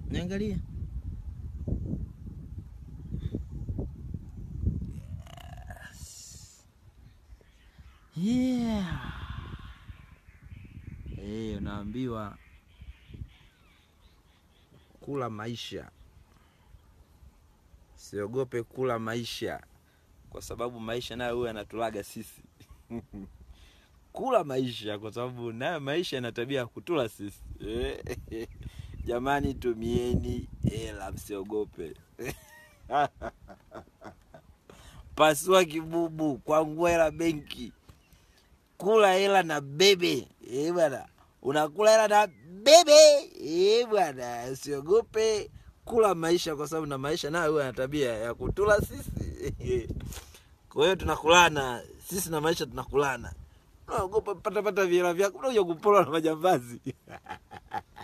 Niangalie. Yeah. Eh, unaambiwa kula maisha, siogope kula maisha, kwa sababu maisha nayo huwa yanatulaga sisi. Kula maisha, kwa sababu nayo maisha yana tabia ya kutula sisi. Eh, Jamani, tumieni hela, msiogope. Pasua kibubu, kwangua hela benki, kula hela na bebe. Eh bwana, unakula hela na bebe. Eh bwana, usiogope kula maisha, kwa sababu na maisha nayo huwa yana tabia ya kutula sisi. Kwa hiyo tunakulana sisi na maisha, tunakulana. Unaogopa pata pata vihela vyako, unakuja kupolwa na majambazi.